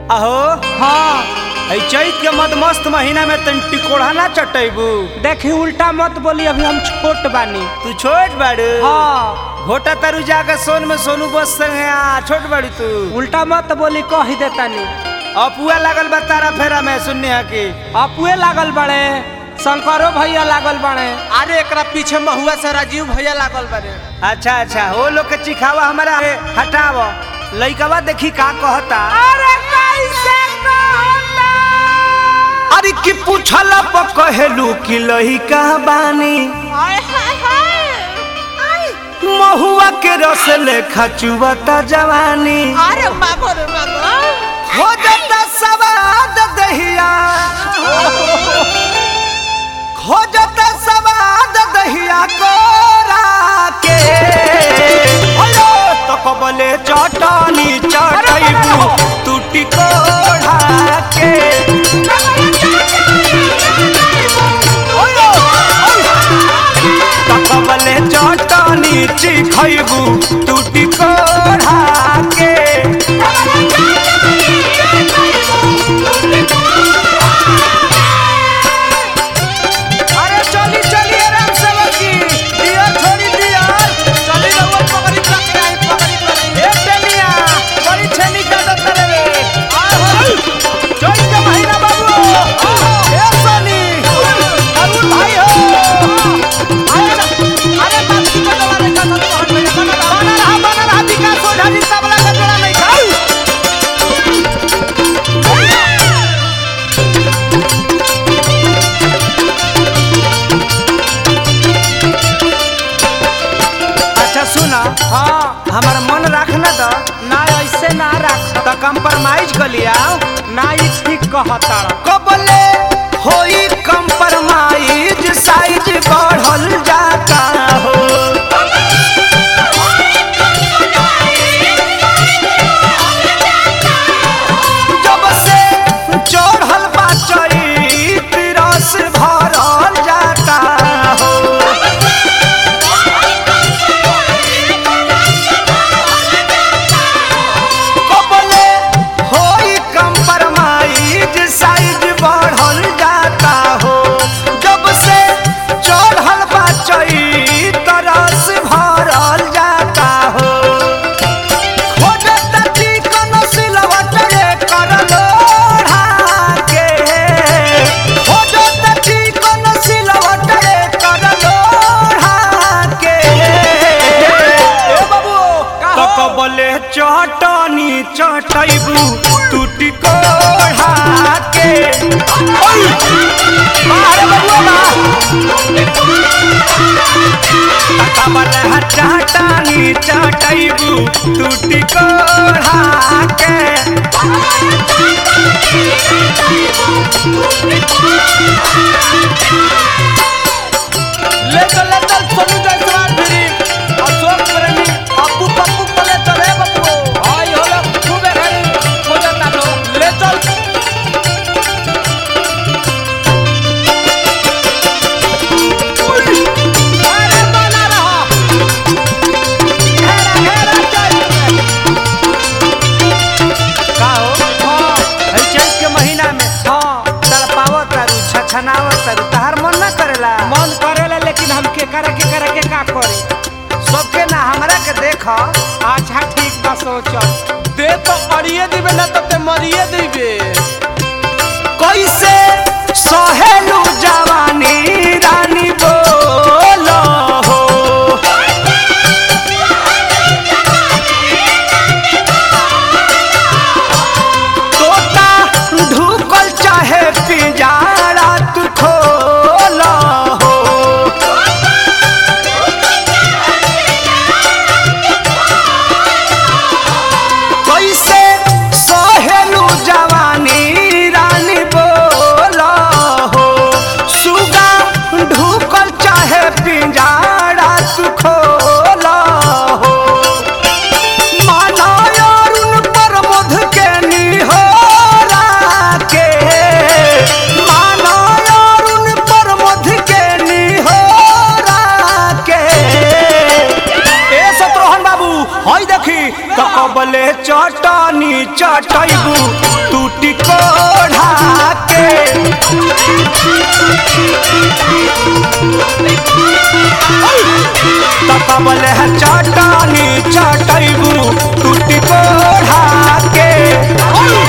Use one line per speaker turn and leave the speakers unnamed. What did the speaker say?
अहो
हाँ
ऐ चैत के मद मस्त महीना में तन टिकोड़ा ना चटैबू
देखी उल्टा मत बोली अभी हम छोट बानी
तू छोट बाड़ू
हाँ
घोटा तरु जाकर सोन में सोनू बस संगे आ छोट बाड़ी तू
उल्टा मत बोली कह ही देतानी
अपुआ लागल बा तारा फेरा में सुनने हा की
अपुए लागल बड़े शंकरो भैया लागल बड़े
अरे एकरा पीछे महुआ से राजीव भैया लागल बारे
अच्छा अच्छा वो लोग के चिखावा हमारा है, हटाव लइकवा देखी का कहता
अरे कैसे कहता
अरे की पूछल कहेलू कि लइका बानी महुआ के रस लेखा चुवता जवानी
अरे मागो रे मागो
हो जाता सवाद दहिया हो जाता सवाद दहिया कोरा के अयो तो कबले चटनी चटैबू टूटी कोढ़ा के अयो, तो कबले चटनी चिखैबू टूटी कोढ़ा के अरे चली चली आराम से बकी दिया छोड़ी दिया
चली रहुआ पकड़ी पकड़ी आई पकड़ी पकड़ी
ए टेनिया बड़ी छेनी का दत्तर रे जोई के महीना बाबू ए सोनी अरुण भाई हो
अरे बात की बदला रे का तो हट में बना
बना रहा बना रहा विकास हो ढाली तबला का जोड़ा नहीं खाऊ अच्छा सुना
हाँ
हमारा मन रखना तो
ना ऐसे ना रख
तो कंप्रोमाइज कर लिया
ना ई ठीक कहता
कबले होई कंप्रोमाइज साइज बढ़ल जाता हो जब से चढ़ल बा चैत रस भरल जाता हो कबले होई कंप्रोमाइज साइज बढ़ल जाता हो जब से चढ़ल बा चैत रस भरल जाता हो खोजता चिकन सिलवट रे कर लोढ़ा के खोजता चिकन सिलवट रे कर लोढ़ा के ए बाबू तो कबले चटनी चटैबू टूटी कोढ़ा के ओय मारे बबुआ बा कबले हटाटानी चटैबू टूटी कोढ़ा के
ले चल ले चल सोनू जायसवाल फिरी अशोक प्रेमी अप्पू पप्पू को ले चल रे बप्पू
आई होला खूबे घड़ी हो जाता लो
ले चल
अरे बना रहा घेरा घेरा चल
का हो
हाँ
है चैत के महीना में
हाँ
तड़पावत तारू छछनावत तारू तहार मन ना करेला
मन करेला लेकिन हम के करे के करे के का करे
सबके ना हमरा के देख
अच्छा ठीक बा सोचल
दे तो अड़िए दिबे ना तो ते मरिए दिबे
कैसे सहेलू जवानी रानी बोलो हो तोता ढुकल चाहे पिंजारा तू खोलो हो कैसे सहेलू जवानी तो कबले चटनी चटैबू टूटी कोढ़ा के तो कबले चटनी चटैबू टूटी कोढ़ा के